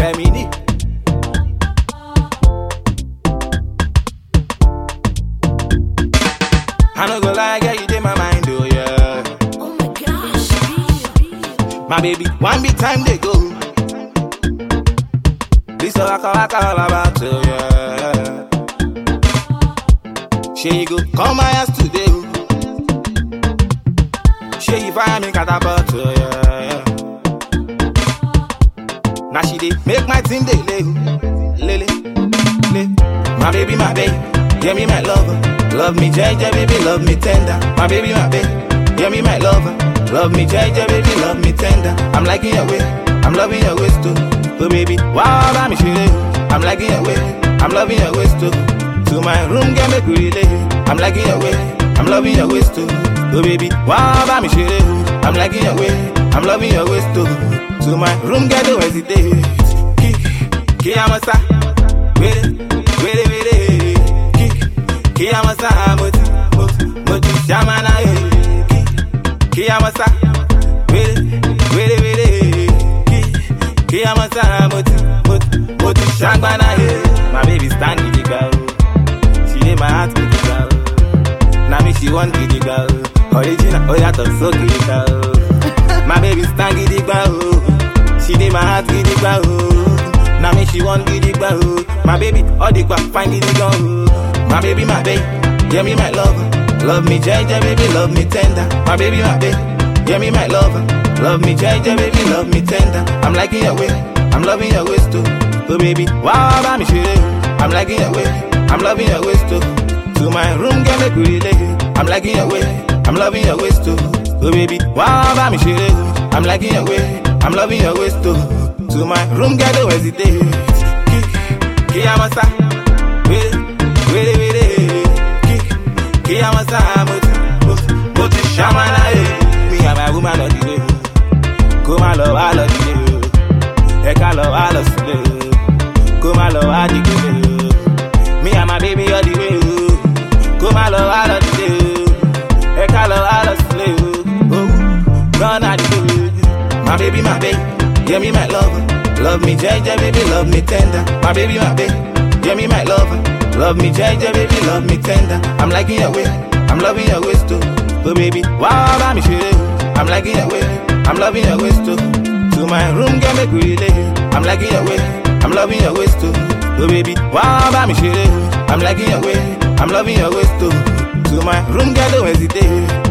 Femini. I no go lie, girl, you dey my mind, oh yeah. Oh my gosh, My baby, one big time they go. This a waka waka all about you, yeah. She you go come my house today. oh. She you find me catapult, oh, yeah. Now she dey make my team dey lay, oh. lele, lay. My baby, my baby, yeah me my lover. Love me, JJ, baby, love me tender. My baby, my baby, yeah me my lover. Love me, JJ, baby, love me tender. I'm liking your way, I'm loving your waist too. Oh baby, wow, I'm shit. I'm liking your way, I'm loving your waist too. To my room, get me relay. I'm liking your way, I'm loving your waist too. Oh baby, wow, I'm shit. I'm liking your way, I'm loving your waist too. To my room, get the hesitate. Kick, kick, I'm a star. Wait, wait, wait, kick, kick, I'm a star. Moti, moti, moti, shamana, eh. Kick, kick, I'm a star. Wait, wait, wait, kick, kick, I'm a star. Moti, moti, moti, shambana, eh. My baby stand with the girl. She dey my heart with the girl. Now me she want with the girl. Original, oh yeah, talk so good, girl. My baby stand with the girl. She dey my heart with the girl. Now me she want with the girl. My baby, all the quack find the girl. My baby, my baby, yeah me my lover. Love me, JJ, baby, love me tender. My baby, my baby, yeah me my lover. Love me, JJ, baby, love me tender. I'm liking your way, I'm loving your waist too. Oh baby, wow, I'm shit. I'm liking your way, I'm loving your waist too. To my room, get me relay. I'm liking your way, I'm loving your waist too. Oh baby, wow, I'm shit. I'm liking your way, I'm loving your waist too. To my room, get the hesitate. Kick, kick, I'm a star. Wait, wait, wait, kick, kick, I'm a star. Moti, moti, moti, shamana, eh. Me and my woman on the way. Come on, love, I love you. Eka love, I love you. Come on, love, I dig you. Me and my baby all the way. Come on, love, I love you. Eka love, I love you. Oh, gone are the way. My baby, my baby, yeah me my lover. Love me, JJ, baby, love me tender. My baby, my baby, yeah me my lover. Love me, JJ, baby, love me tender. I'm liking your way, I'm loving your waist too. Oh baby, wow, I'm shit. I'm liking your way, I'm loving your waist too. To my room, get me relay. I'm liking your way, I'm loving your waist too. Oh baby, wow, I'm shit. I'm liking your way, I'm loving your waist too. To my room, get the hesitate.